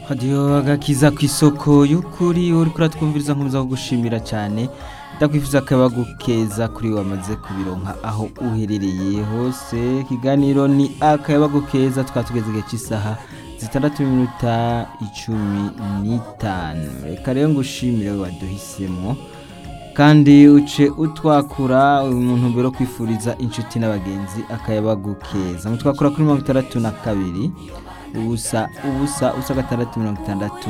radiyo agakiza ku isoko y'ukuri uri kuratwumviriza nkomeza kugushimira cyane ndakwifuza akabagu keza kuri wamaze kubironka aho uherereye hose ikiganiro ni akabagu keza twatugeze igihe cy'isaha zitandatu n'iminota icumi n'itanu reka rero ngushimire waduhisemo kandi uce utwakura umuntu mbere yo kwifuriza inshuti n'abagenzi akayabagu keza mutwakura kuri mirongo itandatu na kabiri ubusa ubusa ubusa gatandatu mirongo itandatu